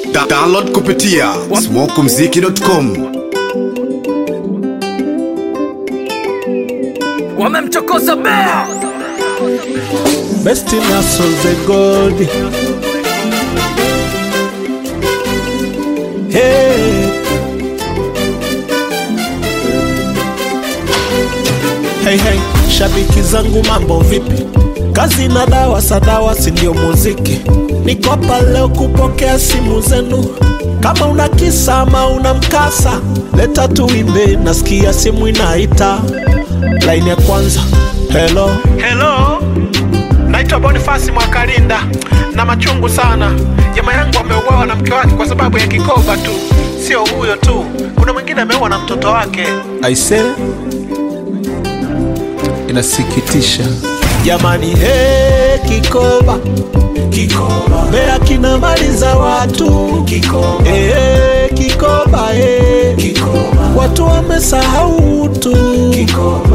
Da download kupitia smokumziki.com. wamemchokoza bea Best in hustle the gold. Hey. Hey, hey, shabiki zangu mambo vipi? Kazi na dawa sadawa si ndio muziki. Niko hapa leo kupokea simu zenu. Kama una kisa ama una mkasa, leta tuimbe, nasikia simu inaita. Line ya kwanza. Hello. Hello. Naitwa Bonifasi Mwakalinda na machungu sana. Jamaa yangu ameuawa na mke wake kwa sababu ya kikoba tu. Sio huyo tu, kuna mwingine ameuawa na mtoto wake. Aise, inasikitisha jamani. He, kikoba kikoba, Mbeya kina mali za watu kikoba. He, kikoba, he, kikoba, watu wamesahau utu kikoba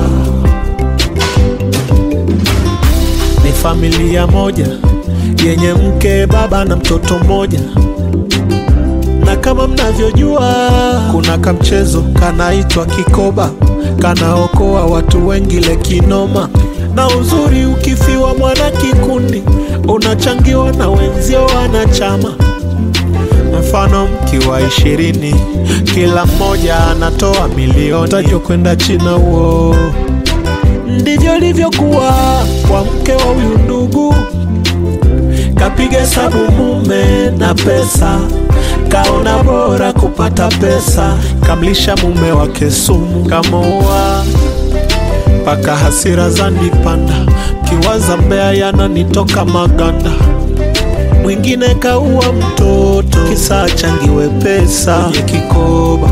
ni familia moja yenye mke, baba na mtoto mmoja, na kama mnavyojua, kuna kamchezo kanaitwa kikoba, kanaokoa watu wengi lekinoma. Na uzuri ukifiwa mwana kikundi, unachangiwa na wenzio wanachama. Mfano mkiwa ishirini, kila mmoja anatoa milioni, tajwa kwenda China huo ndivyo ilivyokuwa kwa mke wa huyu ndugu. Kapiga hesabu mume na pesa, kaona bora kupata pesa, kamlisha mume wake sumu, kamoa mpaka hasira zanipanda, kiwaza Mbeya yananitoka maganda. Mwingine kaua mtoto, kisa achangiwe pesa kwenye kikoba.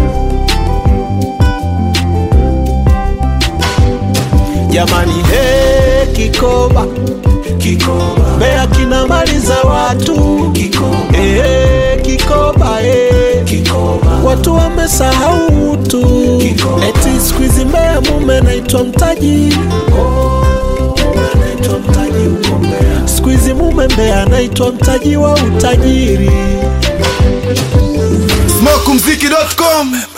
Jamani, he, kikoba kikoba, Mbeya kina mali za watu kikoba, he, kikoba, he, kikoba, watu wamesahau utu kikoba. Eti siku hizi Mbeya mume naitwa mtaji, oh, anaitwa mtaji huko Mbeya. Siku hizi mume Mbeya anaitwa mtaji wa utajiri. smokumziki.com.